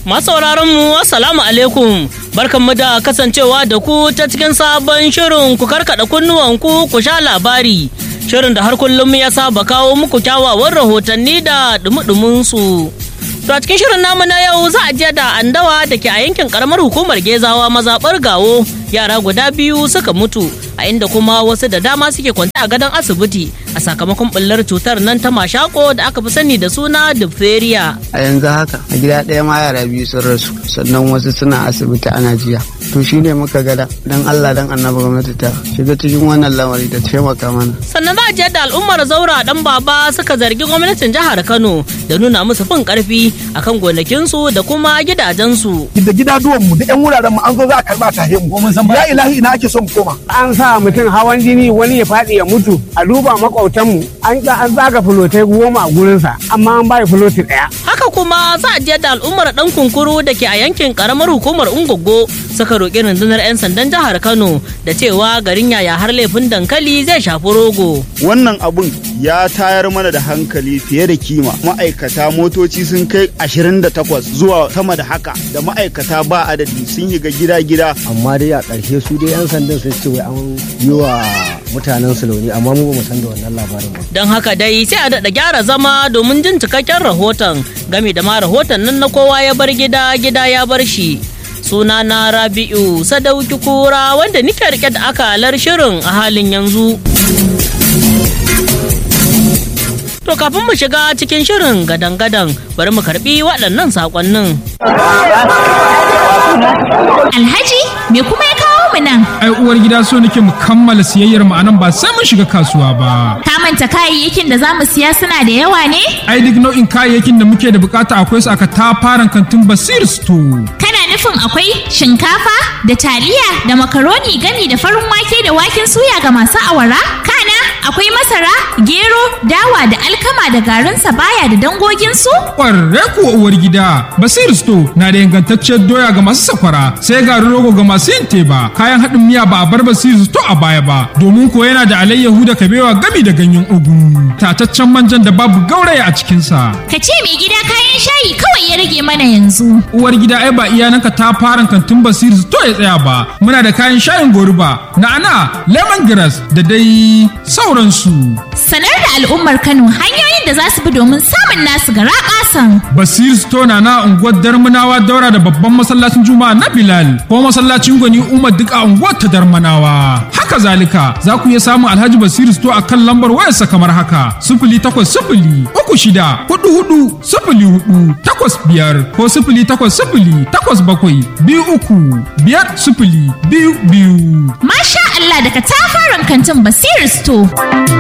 Masauraran mu assalamu alaikum barkanmu da kasancewa da ku ta cikin sabon shirin ku karkada kunnuwanku ku sha labari shirin da har kullum ya saba kawo muku kyawawan rahotanni da dumudumin su. To a cikin shirin namu na yau za a je da andawa da ke a yankin karamar hukumar Gezawa mazaɓar gawo yara guda biyu suka mutu a inda kuma wasu da dama suke kwanta a gadon asibiti a sakamakon bullar cutar nan ta mashako da aka fi sani da suna diphtheria. a yanzu haka a gida ɗaya ma yara biyu sun rasu sannan wasu suna asibiti ana jiya to shine muka gada dan Allah dan annabi gwamnati ta shiga cikin wannan lamari ta taimaka mana Sannan za a je da al'ummar zaura dan baba suka zargi gwamnatin jihar Kano da nuna musu fin karfi akan gonakinsu da kuma gidajensu. da gidaduwan mu da yan wuraren mu an zo za a karba ta mu mun san ya ilahi ina ake son mu koma an sa mutum hawan jini wani ya faɗi ya mutu a duba makwautanmu an an zaga fulotai goma a gurinsa amma an bai fuloti ɗaya. Haka kuma za a je da al'ummar dan kunkuru da ke a yankin karamar hukumar Ungogo suka roƙi rundunar 'yan sandan jihar Kano da cewa garin yaya har laifin dankali zai shafi rogo. wannan abun ya tayar mana da hankali fiye da kima ma'aikata motoci sun kai 28 zuwa sama da haka da ma'aikata ba adadi sun shiga gida-gida amma dai a ƙarshe su dai 'yan sandan sun ce wai an yi wa mutanen su launi amma mu ba mu san da wannan labarin ba Don haka dai sai a daɗa gyara zama domin jin cikakken rahoton game da ma rahoton nan na kowa ya bar gida gida ya bar shi. Suna na Rabi'u Sadauki Kura wanda nike rike da akalar shirin a halin yanzu. To kafin mu shiga cikin shirin gadan-gadan bari mu karbi waɗannan saƙonnin. Alhaji, me kuma ya kawo mu nan? ai uwar gida so nake mu kammala siyayyar mu anan ba sai mun shiga kasuwa ba Ka manta kayayyakin da za mu siya suna da yawa ne? ai duk nau'in kayayyakin da muke da bukata akwai su aka tafaran kantin basir store Kana nufin akwai shinkafa da taliya da makaroni gami da farin wake da waken suya ga masu awara? Kana akwai masara, gero, dawa da alkama da garin sabaya da dangoginsu? kwarre kuwa uwar gida basir store na da ingantacciyar doya ga masu sakwara sai garin rogo ga masu yin teba kayan haɗin miya ba a bar basir store a baya ba domin ko yana da alayyahu da kabewa gami da ganyen ugu tataccen manjan da babu gauraya a cikinsa Ka ce mai gida kayan shayi kawai ya rage mana yanzu. uwar gida ai ba iyananka ta fara kantin basir to ya tsaya ba muna da kayan shayin goruba na'ana lemongrass da dai sauransu Sanar da al'ummar Kano hanyoyin da za su bi domin samun nasu gara ƙasan. basir store na na unguwar darmanawa daura da babban masallacin juma'a na bilal ko masallacin gwani umar duk a unguwar ta darmanawa haka zalika za ku iya samun alhaji basir store a kan lambar wayarsa kamar haka sifili takwas sifili uku shida hudu hudu sifili hudu takwas biyar ko sifili takwas sifili takwas bakwai biyu uku biyar sifili biyu biyu Masha Allah daga tafaran kantin Basir Store.